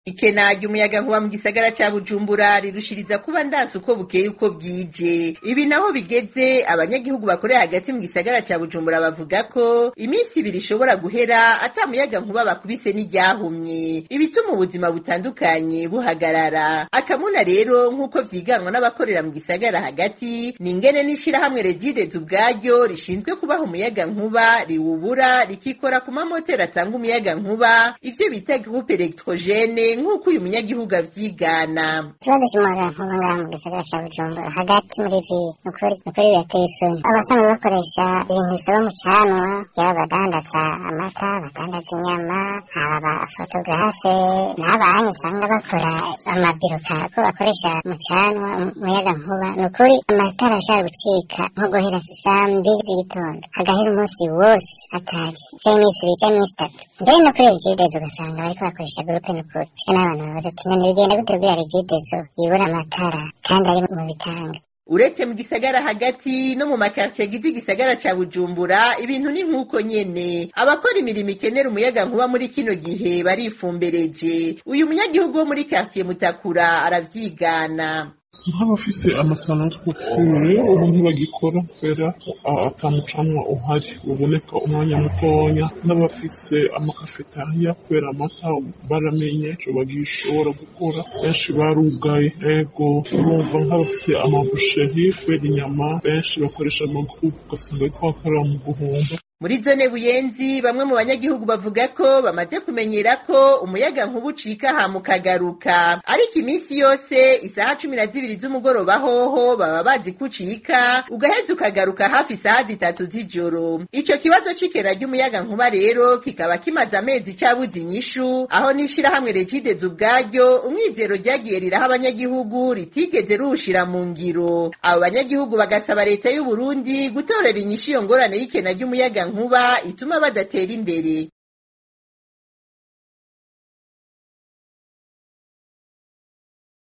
ikena ry'umuyaga nkuba mu gisagara ca bujumbura rirushiriza kuba ndansi uko bukeye uko bwije ibi naho bigeze abanyagihugu bakorera hagati mu gisagara ca bujumbura bavuga ko iminsi ibiri ishobora guhera ata muyaga nkuba bakubise n'iryahumye ibituma ubuzima butandukanye buhagarara akamuna rero nk'uko vyiganwa n'abakorera mu gisagara hagati ni ingene n'ishirahamwe regidez ubwaryo rishinzwe kubaha umuyaga nkuba riwubura rikikora ku mamoteri atanga umuyaga nkuba ivyo bita groupe electrogene nk'uko uyu munyagihugu avyigana ikibazo cy'umuyaga nkuba ngaha mu gisagara cya bujumbura hagati muri vi ni ukuri ni ukuri birateye isoni abasanzwe bakoresha ibintu bisaba mu canwa yaba abadandaza amata abadandaza inyama aba bafotogarafe n'abanyu usanga bakora amabiroka ko bakoresha mu canwa umuyaga nkuba ni ukuri amatara ashaka gucika nko guhera saa mbiri z'igitondo hagahera umunsi wose atari cyangwa iminsi ibiri cyangwa iminsi itatu mbere no kuri regidezo ugasanga bariko bakoresha gurupe ni ukuri n'abantu babaza ati none bigenda gute kubwira regidezo yibura amatara kandi ari mu bitanga uretse mu gisagara hagati no mu makartiye agize igisagara ca bujumbura ibintu ni nk'uko nyene abakora imirimo ikenera umuyaga nkuba muri kino gihe barifumbereje uyu munyagihugu wo muri kartiye mutakura aravyigana nk'abafise amasano tw'ukure ubu ntibagikora kubera atamucanwa uhari uboneka umwanya mutonya n'abafise amakafetariya kubera amata baramenye ico bagishobora gukora benshi barugaye ego urumva nk'abafise amabusheri kubera inyama benshi bakoresha amagurupe ugasanga bariko bakorera mu guhomba muri zone buyenzi bamwe mu banyagihugu bavuga ko bamaze kumenyera ko umuyaga nkuba ucika hama ukagaruka ariko iminsi yose isaha cumi na zibiri z'umugoroba hoho baba bazi ko ucika ugaheza ukagaruka hafi isaha zitatu z'ijoro ico kibazo c'ikena ry'umuyaga nkuba rero kikaba kimaze amezi cabuze inyishu aho n'ishirahamwe regidez ubwaryo umwizero ryagiye riraha abanyagihugu ritigeze ruwushira mu ngiro abo banyagihugu bagasaba leta y'uburundi gutorera inyishu iyo ngorane y'ikena ry'umuyaga nkuba ituma badatera imbere